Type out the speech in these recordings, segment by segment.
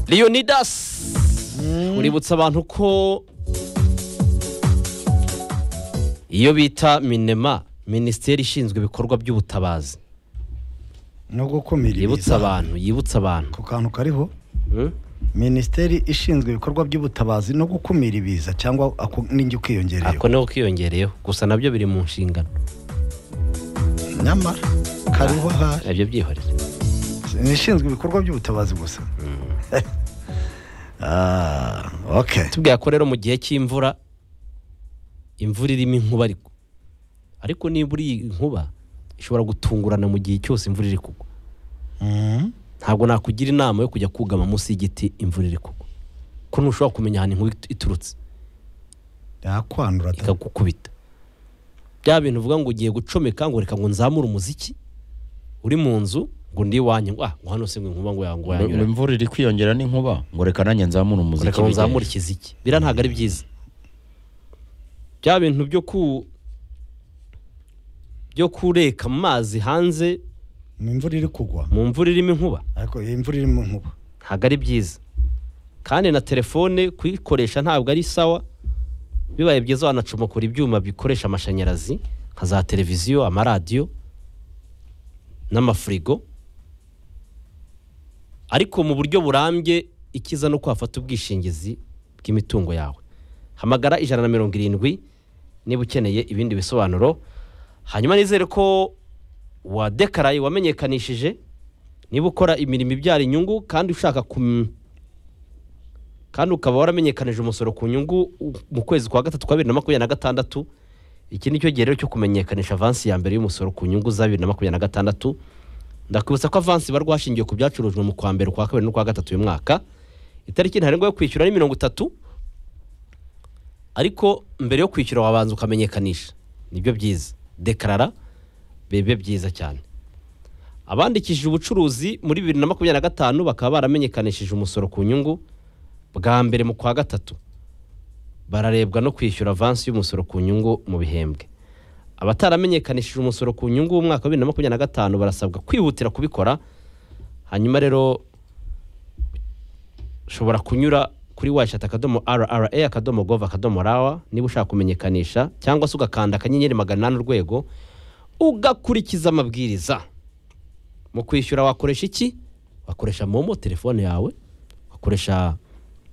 leonidas uributsa abantu ko iyo bita minema minisiteri ishinzwe ibikorwa by'ubutabazi no gukumira yibutsa ibiza abantu yibutsa abantu ku kantu kariho Hmm? minisiteri ishinzwe ibikorwa by'ubutabazi no gukumira ibiza cyangwa ako- n'ijya ukiyongereyeho ako niho kiyongereyeho gusa nabyo biri mu nshingano nyamara kariho ahari nabyo byihorere ni ishinzwe ibikorwa by'ubutabazi gusa Ah, okay tubwira ko rero mu gihe cy'imvura imvura irimo inkuba ariko ariko niba uri inkuba ishobora gutungurana mu gihe cyose imvura iri kugwa Mhm. ntabwo nakugira inama yo kujya kugama munsi y'igiti imvura iri kugwa ko ntushobora kumenya ahantu inkuba itu- iturutse yakwanura ta- ikagukubita bya bintu uvuga ngo ugiye gucomeka ngo reka ngo nzamure umuziki uri mu nzu ngo ndi iwanjye ngo ah ngo hano se ngo inkuba ngo yangu ngo yanyura imvura iri kwiyongera n'inkuba ngo reka nanjye nzamure ngo umuziki reka ngo bigende. nzamure ikiziki bira ntabwo ari byiza bya bintu byo ku byo kureka mu mazi hanze ni imvura iri kugwa mu mvura irimo inkuba ariko iyi imvura irimo nkuba ntabwo ari byiza kandi na telefone kuyikoresha ntabwo ari sawa bibaye byiza wanacomokora ibyuma bikoresha amashanyarazi nka za televiziyo amaradiyo n'amafurigo ariko mu buryo burambye ikiza no kwafata ubwishingizi bw'imitungo yawe hamagara ijana na mirongo irindwi niba ukeneye ibindi bisobanuro hanyuma nizere ko wadekaraye wamenyekanishije niba ukora imirimo ibyara inyungu kandi ushaka kum... kandi ukaba waramenyekanije umusoro ku nyungu u- mu kwezi kwa gatatu kwa bibiri na makumyabiri na gatandatu iki ni cyo gihe rero cyo kumenyekanisha avansi ya mbere y'umusoro ku nyungu za bibiri na makumyabiri na gatandatu ndakwibutsa ko avansi barwa hashingiwe ku byacurujwe mu kwa mbere kwa kabiri no kwa gatatu uyu mwaka itariki ntarengwa yo kwishyura ni mirongo itatu ariko mbere yo kwishyura wabanza ukamenyekanisha nibyo byiza dekarara bibe byiza cyane abandikishije ubucuruzi muri bibiri na makumyabiri na gatanu bakaba baramenyekanishije umusoro ku nyungu bwa mbere mu kwa gatatu bararebwa no kwishyura avansi y'umusoro ku nyungu mu bihembwe abataramenyekanishije umusoro ku nyungu w'umwaka wa bibiri na makumyabiri na gatanu barasabwa kwihutira kubikora hanyuma rero ushobora kunyura kuri washati akadomo rra akadomo gov akadomo rawa niba ushaka kumenyekanisha cyangwa se ugakanda akanyenyeri magana inani urwego ugakurikiza amabwiriza mu kwishyura wakoresha iki wakoresha momo telefone yawe ugakoresha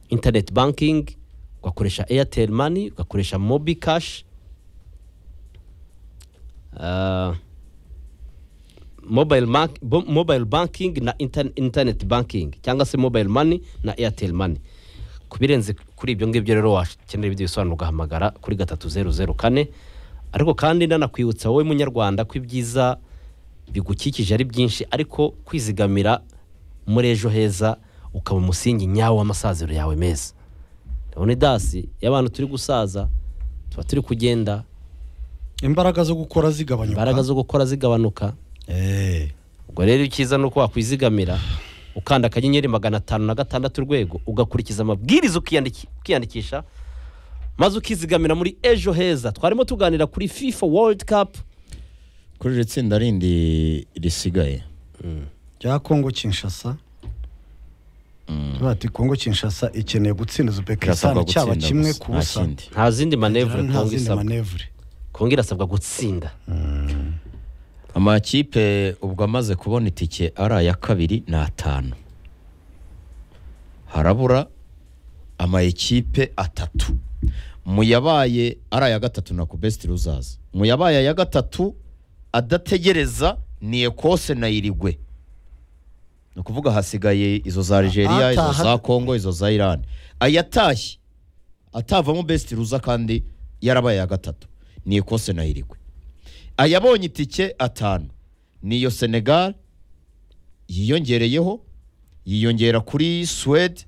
interineti bankingi ugakoresha eyateri mani ugakoresha mobi kashi mobayiro bankingi na interineti bankingi cyangwa se mobayiro mani na eyateri mani ku birenze kuri ibyo ngibyo rero wakenera ibyo bisobanuro ugahamagara kuri gatatu zeru zeru kane ariko kandi nanakwibutsa wowe munyarwanda ko ibyiza bigukikije ari byinshi ariko kwizigamira muri ejo heza ukaba umusingi nyawo w'amasaziro yawe meza leonidasi iyo abantu turi gusaza tuba turi kugenda imbaraga zo gukora zigabanyuka imbaraga zo gukora zigabanuka Eh, ubwo rero icyiza ni uko wakwizigamira ukanda akanyenyeri magana atanu na gatandatu urwego ugakurikiza amabwiriza ukiyandiki- ukiyandikisha maze ukizigamira muri ejo heza twarimo tuganira kuri fifa world cup kuri iri tsinda rindi risigaye rya kongo kinshasa tuvuga ati kongo kinshasa ikeneye gutsinda irasabwa uzbekistan cyaba gutsinda kimwe gusa, ku nta busa kindi. nta zindi manevure nta kongo zindi isabwa manevure kongo irasabwa gutsinda amakipe ubwo amaze kubona itike ari aya kabiri ni atanu harabura amayikipe atatu mu yabaye ari aya gatatu na kubesiti ruzaza mu yabaye aya gatatu adategereza ni ekose na irigwe ni ukuvuga hasigaye izo za nigeria izo Ataha- za kongo izo za irani ayatashye atavamo besiti ruza kandi yarabaye aya gatatu ni ekose na irigwe ayabonye itike atanu niyo senegal yiyongereyeho yiyongera kuri suwede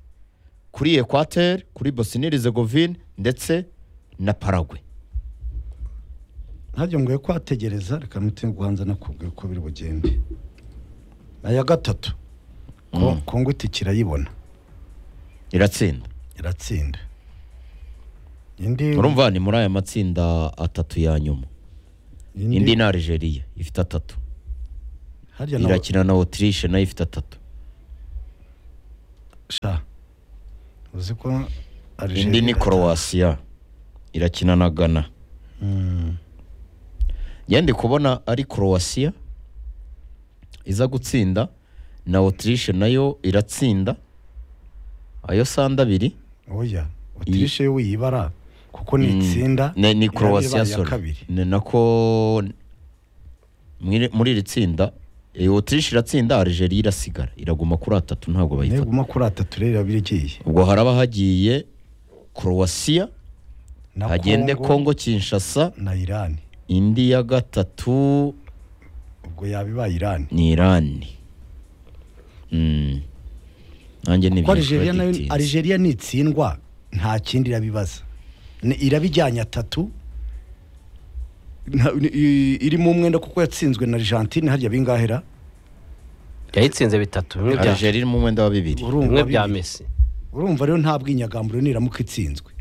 kuri ekwateri kuri bosinirizegovine ndetse na paragwe ntabyo ngoye kwategereza reka nutinde guhanza nakubwira uko biri bugende aya gatatu Ko- kongo itike irayibona iratsinda iratsinda indi urumva ni muri aya matsinda atatu ya nyuma indi ni algeria ifite atatu harya nawe irakina na otirishe nayo ifite atatu sha uzi ko Algeria indi ni korowasiya irakina na gana Mm. yandi kubona ari korowasiya iza gutsinda na otirishe nayo iratsinda ayo sanda abiri oya otirishe yo uyibara kuko ni itsinda ni, ni ibaye croatia iya sorry kabiri ni nako mwiri- muri iri tsinda eh, autriche iratsinda algeria irasigara iraguma kuri atatu ntabwo bayifata neguma kuri atatu rero iraba irigiye ubwo haraba hagiye croatia na hagende congo kinshasa na irani indi ya gatatu ubwo yaba ibaye irani ni irani Mm. nanjye kuko nibyo Algeria nayo twari dutinze. Algeria nitsindwa nta kindi irabibaza Ni- irabijyanye atatu nta- ni- i- irimo umwenda kuko yatsinzwe na Argentine harya bingahera yayitsinze bitatu bimwe bya algeria irimo umwenda wa bibiri bimwe bya bibi- mesi urumva rero nta bwinyagamburiro niramuka itsinzwe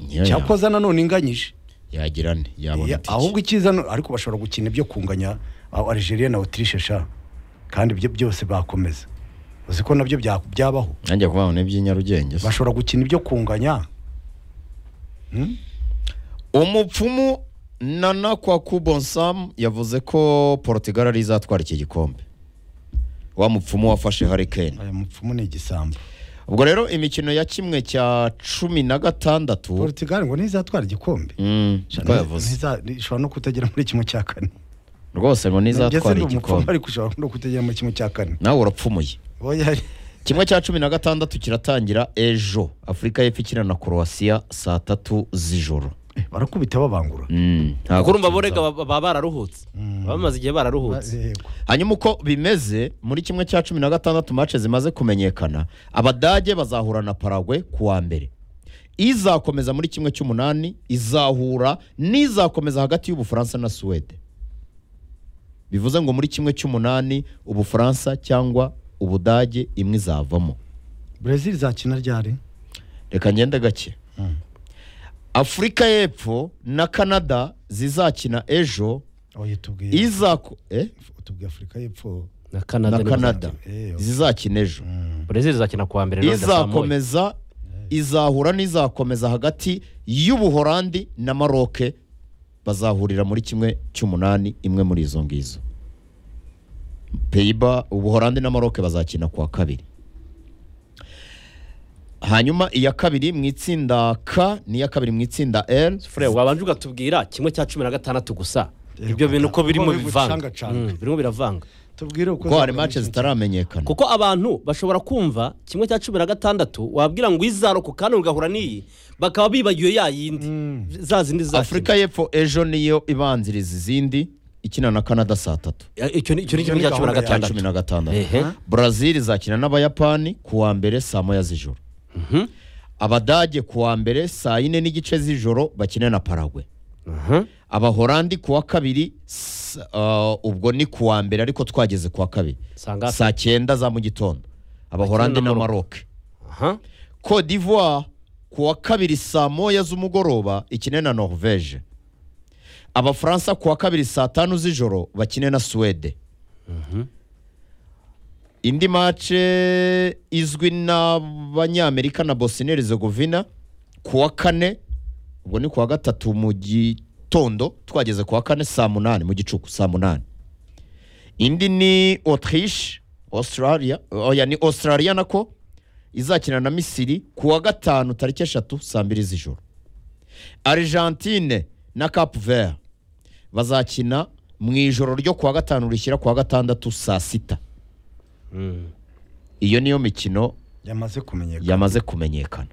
Ya- ya- cyakoza nanone inganyije yagira ne yabona Ya- itike. ahubwo icyiza no- ariko bashobora gukina ibyo kunganya aho Algeria na Autriche sha kandi ibyo byose bakomeza uzi ko nabyo bya- byabaho nanjye kuvuga ngo ni iby'inyarugenge se. bashobora gukina ibyo kunganya umupfumu nana kwa kubonsamu yavuze ko portugal ari izatwara iki gikombe wa mupfumu wafashe harikeni aya mupfumu ni igisambo ubwo rero imikino ya kimwe cya cumi na gatandatu Portugal ngo ntizatwara igikombe Mm, Sha, niko yavuze ntiza- ishobora no kutagera muri kimwe cya kane rwose ngo nizatwara Mbese ndi umupfumu, igikombe ariko ishobora no kutagera muri kimwe cya kane nawe urapfumuye Oya, kimwe cya cumi na gatandatu kiratangira ejo afurika y'epfo ikina na korowasiya saa tatu z'ijoro eh, barakubita babangura Mm, nta kurumva gutinza. borega baba baba bararuhutse baba bamaze igihe bararuhutse Yego. hanyuma uko bimeze muri kimwe cya cumi na gatandatu mace zimaze kumenyekana abadage bazahura na paragwe ku wa mbere izakomeza muri kimwe cy'umunani izahura n'izakomeza hagati y'ubufaransa na suwede bivuze ngo muri kimwe cy'umunani ubufaransa cyangwa ubudage imwe izavamo Brazil zakina ryari reka ngende gake afurika y'epfo na canada zizakina ejo oya tubwiye izako eh? tubwiye Afurika y'Epfo na na kanada canada Eh, ok. zizakina ejo brezil izakina kuwa mbere none ndazamuye. izakomeza izahura n'izakomeza hagati y'ubuhorandi na maroke bazahurira muri kimwe cy'umunani imwe muri izo ngizo peyiba ubuhorandi na maroke bazakina kuwa kabiri hanyuma iya kabiri mu itsinda k n'iya kabiri mu itsinda l fure wabanje ugatubwira kimwe cya cumi na gatandatu gusa Eh, ibyo bintu uko birimo uko biri bivanga gucangacanga. Mm, birimo biravanga tubwire uko kuko hari zakora mace muri kimwe zitaramenyekana kuko abantu bashobora kumva kimwe cya cumi na gatandatu wabwira ngo izarokoka kandi ugahura n'iyi bakaba bibagiwe ya yindi za zindi za afurika y'epfo ejo niyo ibanziriza izindi ikina na canada saa tatu icyo ni icyo ni Iyo kimwe ni cya cumi na gahunda ya cya cumi gatandatu na gatandatu Ehe. brazil izakina n'abayapani ku wa mbere saa moya z'ijoro abadage ku wa mbere saa yine n'igice z'ijoro bakine na paragwe Mhm. abahorandi ku wa kabiri s- uh, ubwo ni ku wa mbere ariko twageze ku wa kabiri Saa ngapi? saa cyenda za mu gitondo abahorandi Bakine na na maroke Aha. cote d'ivoire ku wa kabiri saa moya z'umugoroba ikine na norvege abafaransa ku wa kabiri saa tanu z'ijoro bakine na suwede indi mace izwi n'abanyamerika na bosnia herzegovina ku wa kane ubwo ni ku wa gatatu mu gitondo twageze ku wa kane saa munani mu gicuku saa munani indi ni autriche australia oya ni australia nako izakina na misiri ku wa gatanu tariki eshatu saa mbiri z'ijoro argentine na cap vert bazakina mu ijoro ryo ku wa gatanu rishyira ku wa gatandatu saa sita Mm. iyo niyo mikino yamaze kumenyekana yamaze kumenyekana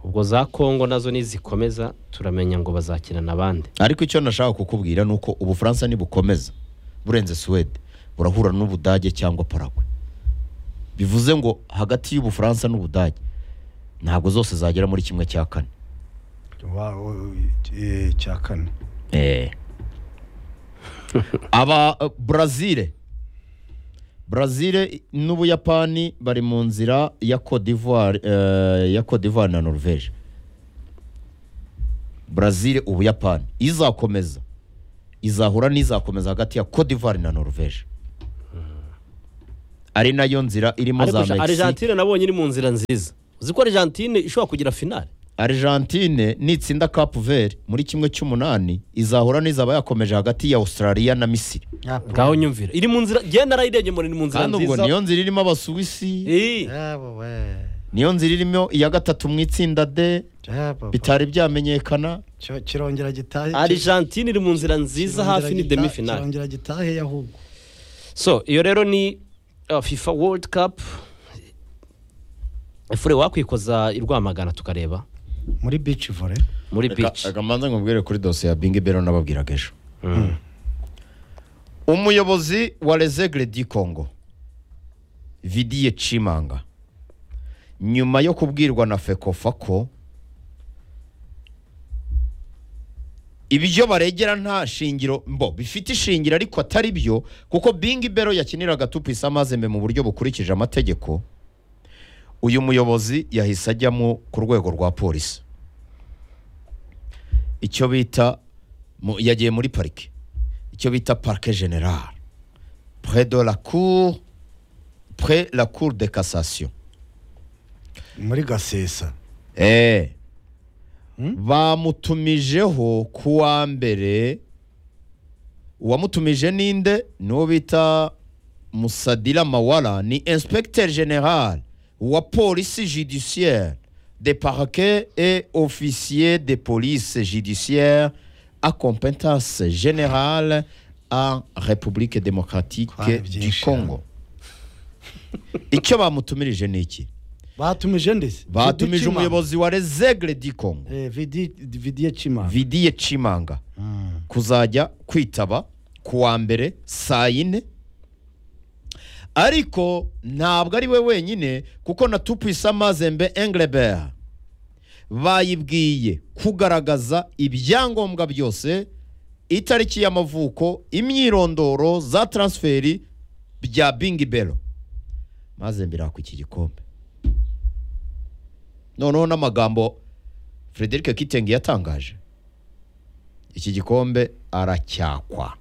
ubwo za kongo nazo nizikomeza turamenya ngo bazakina n'abandi ariko icyo nashaka kukubwira ni uko ubufaransa nibukomeza burenze suwede burahura n'ubudage cyangwa paragwe bivuze ngo hagati y'ubufaransa n'ubudage ntabwo zose zagera muri kimwe cya kane Wa- o- eh, cya kane Eh. aba eh, brazil brazil n'ubuyapani bari mu nzira ya Côte d'Ivoire eh, ya Côte d'Ivoire na norvege brazil ubuyapani izakomeza izahura n'izakomeza hagati ya Côte d'Ivoire na norvege ari nayo nzira irimo ariko za sha- mexique argentine nabonye iri mu nzira nziza uzi ko argentine ishobora kugira finale argentine nitsinda cape vert muri kimwe cy'umunani izahura n'izaba yakomeje hagati ya australia na misiri nta ngaho nyumvira iri mu nzira genda nayirebye mbona iri mu nzira kandi ubwo nziza niyo nzira irimo abasuwisi Eh, jabo we niyo nzira irimo iya gatatu mu itsinda d jabo bitari byamenyekana Cyo- kirongera gitahe argentine iri mu nzira nziza kirongera hafi ni gita- demi finale kirongera gitahe ahubwo so iyo rero ni uh, fifa world cup efure wakwikoza i rwamagana tukareba muri bici vore muri Reka- beach reka mbanze ngubwire kuri dosiye ya bingi bero nababwiraga ejo umuyobozi wa rezegre di congo vidiye cimanga nyuma yo kubwirwa na fekofa ko ibyo baregera nta shingiro mbo bifite ishingiro ariko atari byo kuko bingi bero yakiniraga tupisa amazembe mu buryo bukurikije amategeko uyu muyobozi yahise ajyamo ku rwego rwa polisi icyo bita mu- yagiye muri parike icyo bita parike generale pre de la cour pre la cour de cassation muri gasesa eh. bamutumijeho ku wa mbere uwamutumije ninde n'uwo bita musadira mawara ni inspecteur general wa polisi judiciaire de parquet et officier de police judiciaire à compétence générale en république démocratique Kwari du byinshi, congo icyo bamutumirije ni iki batumije ndetse batumije umuyobozi wa rezegre di congo vidiye cima vidiye cimanga kuzajya kwitaba ku wa mbere saa yine ariko ntabwo ari we wenyine kuko na tupisa mazembe engrebert bayibwiye kugaragaza ibyangombwa byose itariki y'amavuko imyirondoro za taransiferi bya bingi bero mazembe irakwa iki gikombe noneho n'amagambo frederic kitenge yatangaje iki gikombe aracyakwa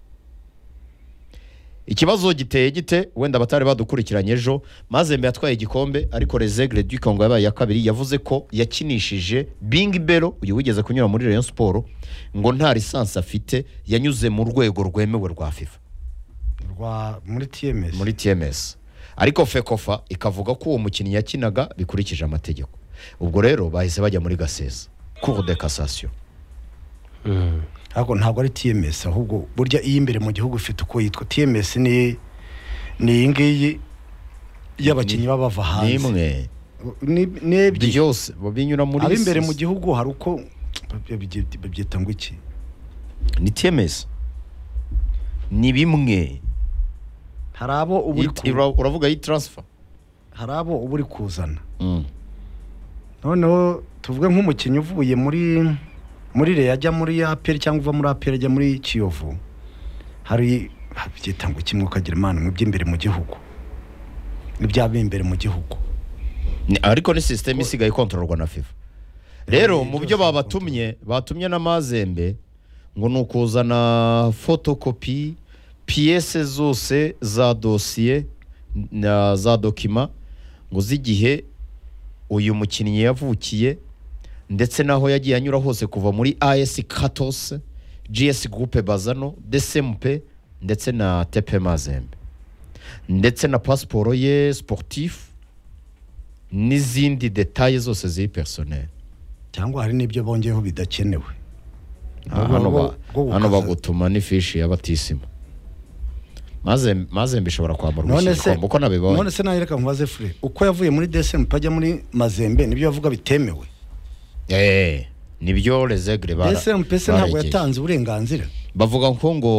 ikibazo giteye gite wenda abatari badukurikiranye ejo mazembe yatwaye igikombe ariko rezegre du congo yabaye iya kabiri yavuze ko yakinishije bingi bero uyu wigeze kunyura muri rayon siporo ngo nta lisansi afite yanyuze mu rwego rwemewe rwa fifa rwa muri tms muri tms ariko fekofa ikavuga ko uwo mukinnyi yakinaga bikurikije amategeko ubwo rero bahise bajya muri gasesa cour de cassation ariko ntabwo ari tms ahubwo burya iyo imbere mu gihugu ifite uko yitwa tms ni ni iyi ngiyi y'abakinnyi baba bava hanze n'imwe Ni- ni ebyiri byose binyura muri ab'imbere mu sisi. gihugu hari uko babye- babyita ngo iki ni tms ni bimwe hari abo uba uri Yit- ku- ura- uravuga iyi taransifa hari abo uba uri kuzana noneho tuvuge nk'umukinnyi uvuye muri muri reyo ajya muri aperi cyangwa uva muri aperi ajya muri kiyovu hari byita ngo kimwe ukagira imana mu by'imbere mu gihugu ibyaba imbere mu gihugu Ni- ariko ni sisiteme isigaye ikontororwa na fifa rero Eh, mu byose byo bikontororwa. babatumye batumye n'amazembe ngo ni ukuzana fotokopi piyese zose za dosiye na za dokima ngo z'igihe uyu mukinnyi yavukiye ndetse n'aho yagiye anyura hose kuva muri as katose gs gurupe bazano desempe ndetse na tepe mazembe ndetse na pasiporo ye sportif n'izindi detaye zose ziri personel cyangwa hari n'ibyo bongeyeho bidakenewe Ah, Bwo- hano bwo- ba- bwo hano gukaza. bagutuma n'ifishi ya batisima Mazembe- mazembe ishobora kwamburwa iki none se gikombe uko nabibaye none se nawe reka nkubaze fure uko yavuye muri desembe ajya muri mazembe nibyo bavuga bitemewe Eh, nibyo rezegre bara- desembe se ntabwo baregeye. yatanze uburenganzira bavuga ko ngo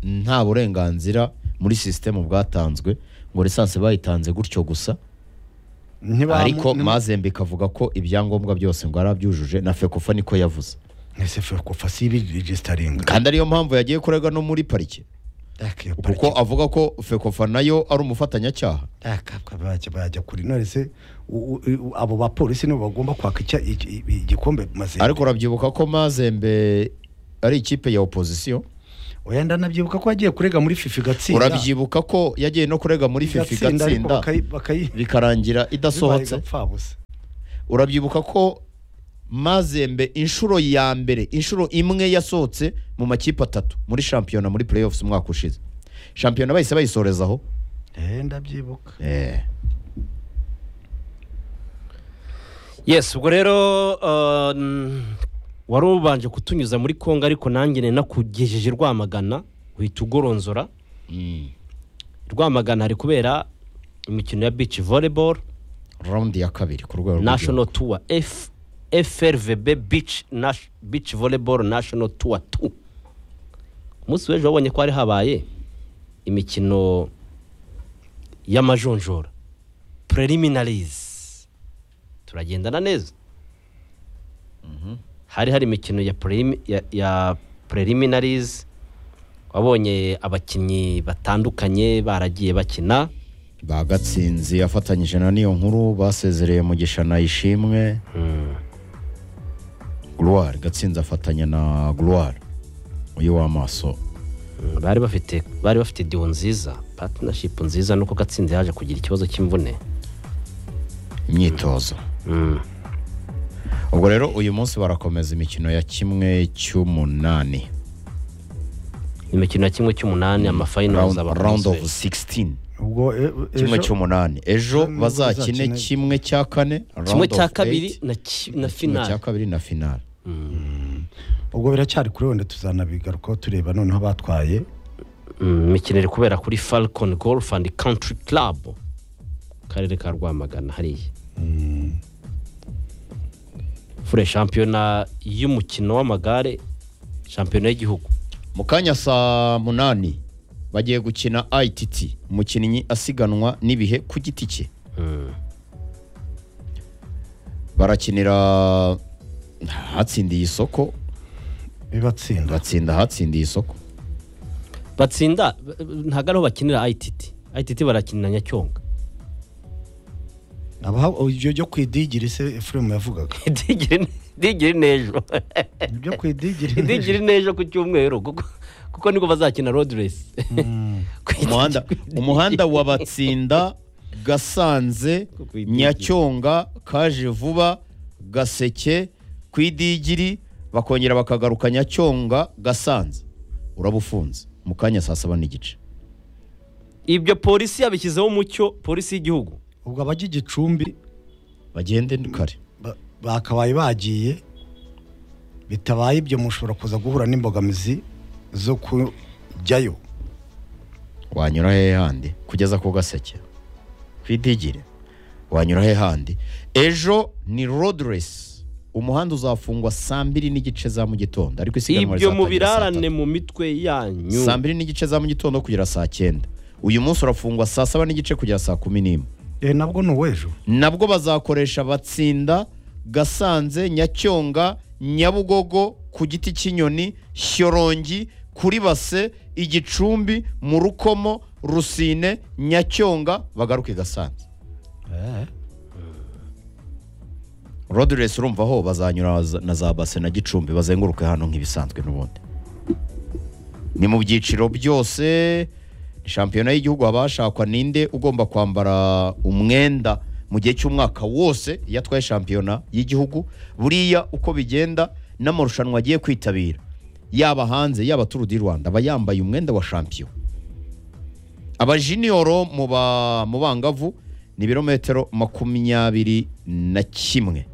nta burenganzira muri sisiteme bwatanzwe ngo lisansi bayitanze gutyo gusa Ntibamu- ariko nti- mazembe ikavuga ko ibyangombwa byose ngo arabyujuje na fekofa niko yavuze ese fure kuva si ibi regisitaringa kandi ariyo mpamvu yagiye kurega no muri parike kuko avuga ko fekofa nayo ari umufatanyacyaha bajya kuri none se u- u- u- abo bapolisi nibo bagomba kwaka icya- iki- igikombe mazembe ariko urabyibuka ko mazembe ari ikipe ya opozisiyo oya ndanabyibuka ko yagiye kurega muri fifi gatsinda urabyibuka ko yagiye no kurega muri fifi Igatsinda, ariko igatsinda bakayi- bakayi- bikarangira bibaye idasohotse gapfabusa urabyibuka ko mazembe inshuro ya mbere inshuro imwe yasohotse mu makipe atatu muri shampiyona muri playoffs umwaka ushize shampiyona bahise bayisorezaho eh ndabyibuka eh. yes ubwo rero uh, n- wari ubanje kutunyuza muri kongo ariko nanjye nari nakugejeje rwamagana uhita ugoronzora mm. rwamagana hari kubera imikino ya beach volleyball raundi ya kabiri ku rwego rw'igihugu. national tour F, frvb beach, Nash- beach volleyball national tour 2 umunsi w'ejo wabonye ko hari habaye imikino y'amajonjora preliminaries turagendana neza hari hari imikino ya, prelim- ya, ya preliminaries wabonye abakinnyi batandukanye baragiye bakina bagatsinzi afatanyije na niyo nkuru basezereye mugisha na ishimwe gloire gatsinzi afatanya na gloire uyu w'amaso Mm, bari bafite bari bafite deal nziza partnership nziza nuko gatsinzi yaje kugira ikibazo cy'imvune imyitozo Mm. ubwo rero uyu munsi barakomeza imikino ya kimwe cy'umunani imikino ya kimwe cy'umunani amafinal round, azaba ku round of munsi w'ejo. 16 ubwo e- e- kimwe ejo cy'umunani ejo Kimwe bazakine bazakine. kimwe cya kane round kimwe of cya eight, kabiri na, ki, na kimwe cya final kabiri na finale ubwo biracyari kuri wenda tuzanabigarukaho tureba noneho batwaye Mm, imikino iri kubera kuri falcon golf and country club mu karere ka rwamagana hariya fure shampiyona y'umukino w'amagare shampiyona y'igihugu mu kanya saa munani bagiye gukina ITT umukinnyi asiganwa n'ibihe ku giti cye Mm. barakinira ahatsindiye isoko bibatsinda batsinda ahatsindiye isoko batsinda b- b- ntabwo ariho bakinira ITT ITT barakinira Nyacyonga abaho ibyo byo ku idigiri se efuremu yavugaga digiri digiri n'ejo ibyo ku idigiri digiri n'ejo ku cyumweru kuko kuko nibwo bazakina road race Mm. Ku idigiri- umuhanda ku idigiri. umuhanda wa batsinda gasanze nyacyonga kaje vuba gaseke ku idigiri bakongera bakagaruka nyacyonga gasanze uraba ufunze mu kanya saa saba n'igice ibyo polisi yabishyizeho umucyo polisi y'igihugu ubwo abajya igicumbi bagende kare ba- bakabaye bagiye bitabaye ibyo mushobora kuza guhura n'imbogamizi zo kujyayo wanyura hehe handi kugeza ku gaseke ku idigire wanyura hehe handi ejo ni road race umuhanda uzafungwa saa mbiri n'igice za mu gitondo ariko isiganwa ibyo mu rizatangira saa tatu. birarane mu mitwe yanyu saa mbiri n'igice za mu gitondo kugera saa cyenda uyu munsi urafungwa saa saba n'igice kugera saa kumi n'imwe eh nabwo ni uw'ejo nabwo bazakoresha batsinda gasanze nyacyonga nyabugogo ku giti cy'inyoni shyorongi kuri base igicumbi mu rukomo rusine nyacyonga bagaruke gasanze rodresi urumva aho bazanyura za- na za base na gicumbi bazenguruke hano nk'ibisanzwe n'ubundi ni mu byiciro byose shampiyona y'gihugu haba hashakwa ninde ugomba kwambara umwenda mu gihe cy'umwaka wose iyo atwaye shampiyona y'igihugu buriya uko bigenda n'amarushanwa agiye kwitabira yaba hanze yaba turu di rwanda aba yambaye umwenda wa shampiyona abajiniyoro mu ba- mu bangavu ni ibirometero makumyabiri na kimwe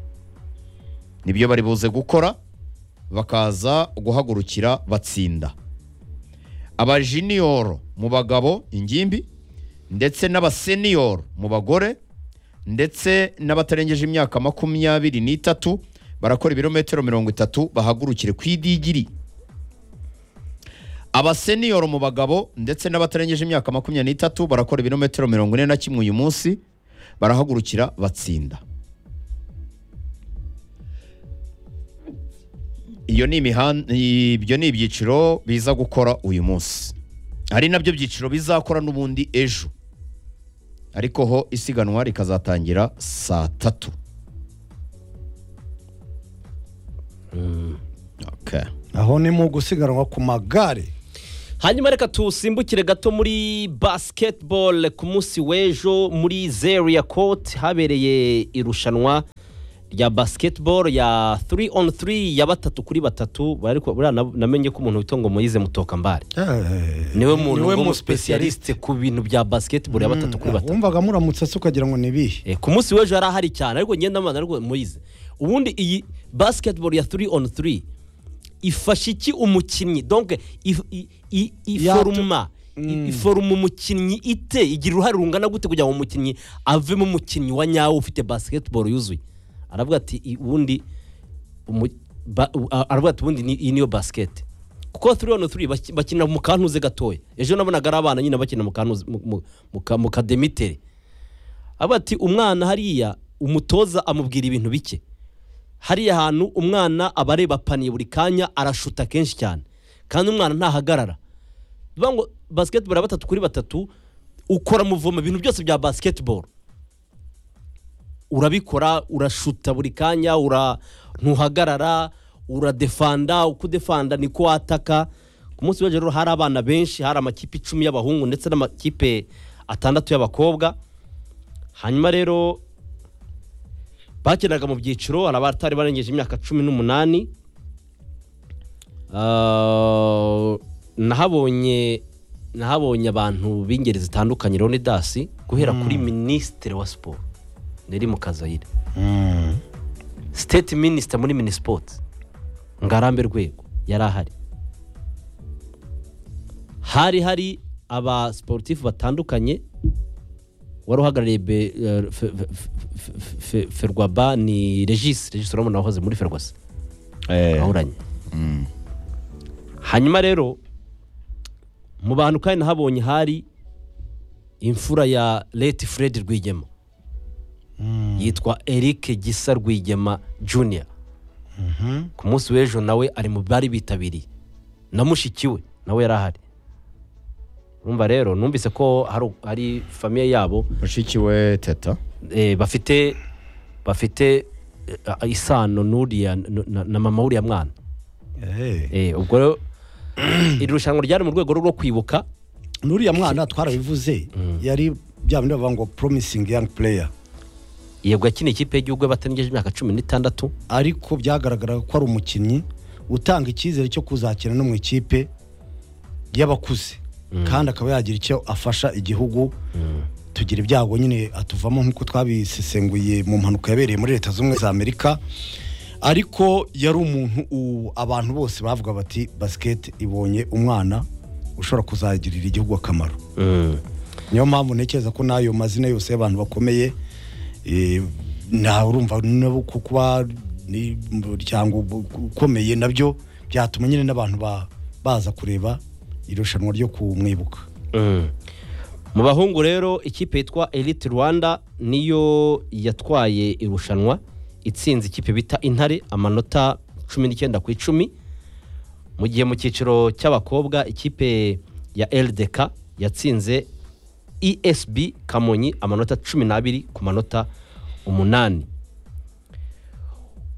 nibyo bari buze gukora bakaza guhagurukira batsinda abajiniyoro mu bagabo ingimbi ndetse n'abaseniyoro mu bagore ndetse n'abatarengeje imyaka makumyabiri n'itatu barakora ibirometero mirongo itatu bahagurukire ku idigiri abaseniyoro mu bagabo ndetse n'abatarengeje imyaka makumyabiri n'itatu barakora ibirometero mirongo ine na kimwe uyu munsi barahagurukira batsinda iyo ni imihan- ibyo ni ibyiciro biza gukora uyu munsi hari nabyo byiciro bizakora n'ubundi ejo ariko ho isiganwa rikazatangira saa tatu Okay. aho ni mu gusiganwa ku magare hanyuma reka tusimbukire gato muri basketball ku munsi w'ejo muri zeria court habereye irushanwa ya basketball ya 3 on 3 ya batatu kuri batatu bari ko- buriya na- namenye ko umuntu witwa ngo Moise Mutokambari niwe muntu niwe ngo mu mu specialist ku bintu bya basketball ya batatu kuri batatu wumvaga muramutse se ukagira ngo ni ibihe Eh, ku munsi w'ejo yari ahari cyane ariko ngenda mbana ariko Moise ubundi iyi basketball ya 3 on 3 ifasha iki umukinnyi donc if- i- i- Yatu- iforuma i- iforuma umukinnyi ite igira uruhare rungana gute kugira ngo umukinnyi avemo umukinnyi wa nyawo ufite basketball yuzuye aravuga ati "I- ubundi umu- ba- u- a- aravuga ati ubundi ni- iyi niyo basket kuko 3 on 3 baki- bakinira mu kantuze gatoya ejo nabonaga ari abana nyine bakina mu kantuze mu- mu- mu ka- mu kademitere aba ati umwana hariya umutoza amubwira ibintu bike hariya hantu umwana aba areba paniye buri kanya arashuta kenshi cyane kandi umwana ntahagarara bivuga ngo basiketiboro ya batatu kuri batatu ukora muvoma ibintu byose bya basiketiboro urabikora urashuta buri kanya ura ntuhagarara uradefanda uko udefanda niko wataka ku munsi w'ejo rero hari abana benshi hari amakipe icumi y'abahungu ndetse n'amakipe atandatu y'abakobwa hanyuma rero bakinaga mu byiciro hari abatari barengeje imyaka cumi n'umunani Ah, nahabonye nahabonye abantu b'ingeri zitandukanye roni dasi guhera kuri minisitiri wa siporo neri mukazayire siteti minisita muri minisipoti ngarambe rwego yari ahari hari hari aba siporutifu batandukanye wari uhagarariye be- eh, fe- fe- fe- fe- fe- ferwaba ni regis regis urabona wahoze muri ferwasa bahuranye hanyuma rero mu bantu kandi nahabonye hari imfura ya leti fred rwigema yitwa eric gisa rwigema junior ku munsi w'ejo nawe ari mu bari bitabiriye na mushiki we nawe yari ahari numva rero numvise ko hari- hari famiye yabo mushiki we teta eh, bafite bafite eh, a- isano n'uriya n- na- na mama w'uriya mwana Eh, ubwo rero iri rushanwa ryari mu rwego rwo kwibuka n'uriya mwana twarabivuze yari bya bindi bavuga ngo promising young player yego yakina ikipe y'igihugu y'abatarengeje imyaka cumi n'itandatu ariko byagaragaraga ko ari umukinnyi utanga icyizere cyo kuzakina no mu ikipe y'abakuze kandi akaba yagira icyo afasha igihugu tugira ibyago nyine atuvamo nk'uko twabisesenguye mu mpanuka yabereye muri leta zunze ubumwe za amerika ariko yari umuntu u- abantu bose bavuga bati basiketi ibonye umwana ushobora kuzagirira igihugu akamaro niyo mpamvu ntekereza ko n'ayo mazina yose y'abantu bakomeye eh, nta urumva nabo ku kuba ni umuryango bu- ukomeye nabyo byatuma nyine n'abantu ba- baza kureba irushanwa ryo kumwibuka Mm. mu bahungu rero ikipe yitwa elite rwanda niyo yatwaye irushanwa itsinze ikipe bita intare amanota cumi n'icyenda ku icumi mu gihe mu cyiciro cy'abakobwa ikipe ya ldk yatsinze esb kamonyi amanota cumi n'abiri ku manota umunani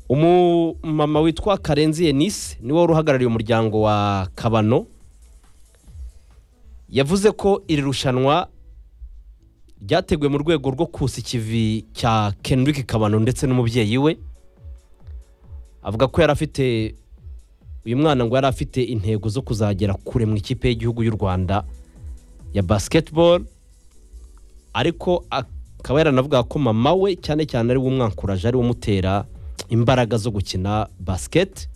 umumama witwa karenzi yenise niwe wari uhagarariye umuryango wa kabano yavuze ko iri rushanwa ryateguwe mu rwego rwo kusa ikivi cya Kendrick Kabano ndetse n'umubyeyi we avuga ko yari afite uyu mwana ngo yari afite intego zo kuzagera kure mu ikipe y'igihugu y'u Rwanda ya basketball ariko akaba yaranavuga ko mama we cyane cyane ari we umwankuraje ari we umutera imbaraga zo gukina basket